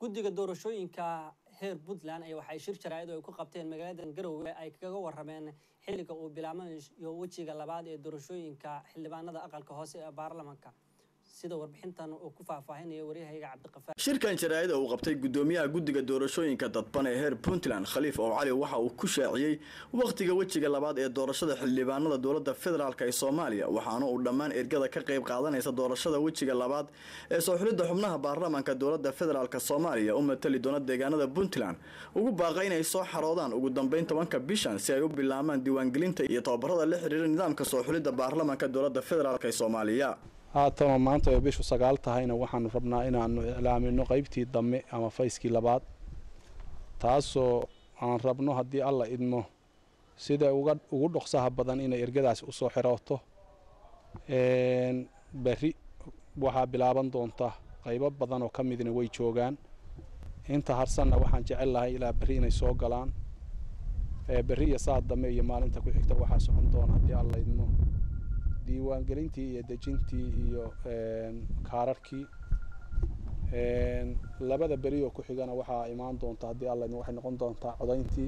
guddiga doorashooyinka heer puntland ay waxay shir jaraa'id oo ay ku qabteen magaalada garowe ay kaga warameen xilliga uu bilaabanayo wejiga labaad ee doorashooyinka xildhibaanada aqalka hoose ee baarlamanka sida warbixintan uu ku faahfaahinaya waryahayga cabdiqafaar shirkan jaraa'ida uu qabtay gudoomiyaha guddiga doorashooyinka dadban ee heer puntland khaliif ow cali waxa uu ku shaaciyey wakhtiga wejiga labaad ee doorashada xildhibaanada dowladda federaalk ee soomaaliya waxaana uu dhammaan ergada ka qayb qaadanaysa doorashada wejiga labaad ee soo xulidda xubnaha baarlamanka dowladda federaalk soomaaliya u matali doona deegaanada puntland ugu baaqa inay soo xaroodaan ugu dambeyn tobanka bishan si ay u bilaabaan diiwaangelinta iyo tababarada la xiriira nidaamka soo xulidda baarlamanka dowladda federaalk ee soomaaliya haatama maanta ay bishu sagaal tahayna waxaanu rabnaa inaanu iclaamino qeybtii dambe ama fayskii labaad taasoo aan rabno haddii alla idmo sida uga ugu dhoksaha badan inay ergadaasi usoo xirooto berri waxaa bilaaban doonta qaybo badan oo ka midna way joogaan inta harsanna waxaan jecel lahay ilaa berri inay soo galaan berri iyo saad dambe iyo maalinta ku xigta waxaa socon doona haddii alla idmo diiwaangelintii iyo dejintii iyo kaararkii labada beri oo ku xigana waxaa imaan doonta haddii alla waxay noqon doontaa codayntii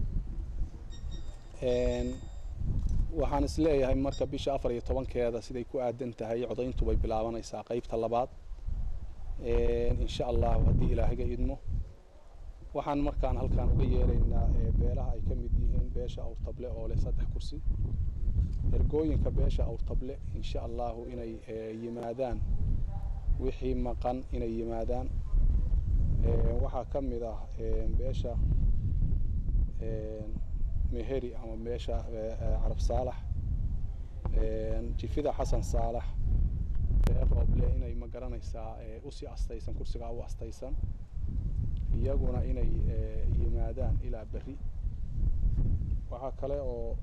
waxaan isleeyahay marka bisha afar iyo tobankeeda siday ku aadan tahay codayntu bay bilaabanaysaa qeybta labaad insha allahu haddii ilaahaga idmo waxaan markaan halkaan uga yeeraynaa beelaha ay ka mid yihiin beesha awrtable oo leh saddex kursi ergooyinka beesha awrtable insha allahu inay yimaadaan wixii maqan inay yimaadaan waxaa ka mid ah beesha meheri ama beesha carab saalax jifida xasan saalax reer rooble inay ma garanaysaa usii astaysan kursigaa u astaysan iyaguna inay yimaadaan ilaa berri waxaa kale oo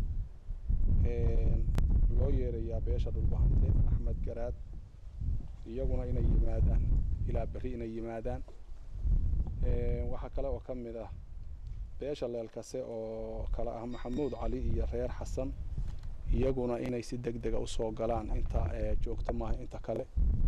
loo yeerayaa beesha dhulbahante axmed garaad iyaguna inay yimaadaan ilaa berri inay yimaadaan waxaa kale oo ka mid ah beesha leelkase oo kale ah maxamuud cali iyo reer xasan iyaguna inay si deg dega usoo galaan inta joogto maaha inta kale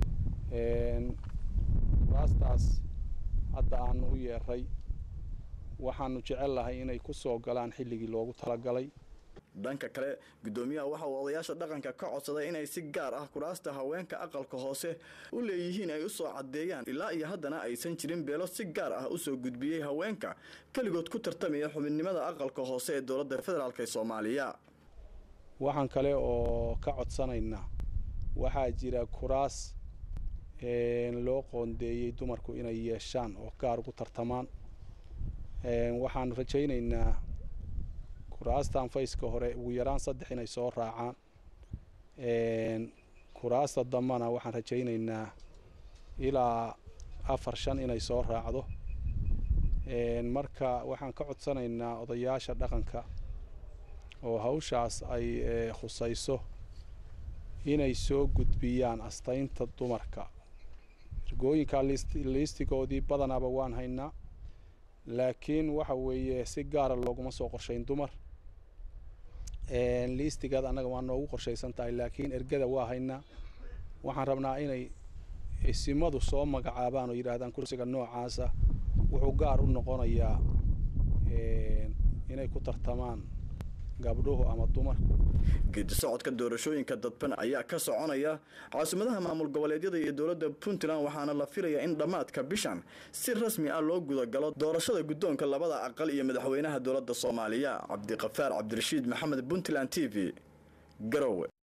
raastaas hadda aanu u yeeray waxaanu jecel lahay inay ku soo galaan xilligii loogu talagalay dhanka kale gudoomiyaha waxa uu odayaasha dhaqanka ka codsaday inay si gaar ah kuraasta haweenka aqalka hoose u leeyihiin ay usoo caddeeyaan ilaa iyo haddana aysan jirin beelo si gaar ah usoo gudbiyey haweenka keligood ku tartamaya xubinimada aqalka hoose ee dowladda federaalk ee soomaaliya waxaan kale oo ka codsanaynaa waxaa jira kuraas loo qoondeeyey dumarku inay yeeshaan oo gaar ugu tartamaan waxaanu rajaynaynaa kuraastan fayska hore ugu yaraan saddex inay soo raacaan kuraasta dambana waxaan rajaynaynaa ilaa afar shan inay soo raacdo marka waxaan ka codsanaynaa odayaasha dhaqanka oo hawshaas ay khusayso inay soo gudbiyaan astaynta dumarka ergooyinka liistigoodii badanaaba waan haynaa laakiin waxa weeye si gaara looguma soo qorshayn dumar liistigaad annaga waa noogu qorshaysan tahay laakiin ergada waa haynaa waxaan rabnaa inay isimadu soo magacaabaan oo yidhaahdaan kursiga noocaasa wuxuu gaar u noqonayaa inay ku tartamaan gabdhuhu ama dumarku geedi socodka doorashooyinka dadban ayaa ka soconaya caasimadaha maamul goboleedyada iyo dowladda puntland waxaana la filayaa in dhammaadka bishan si rasmi ah loo gudagalo doorashada guddoonka labada aqal iyo madaxweynaha dowladda soomaaliya cabdiqafaar cabdirashiid maxamed puntland t v garowe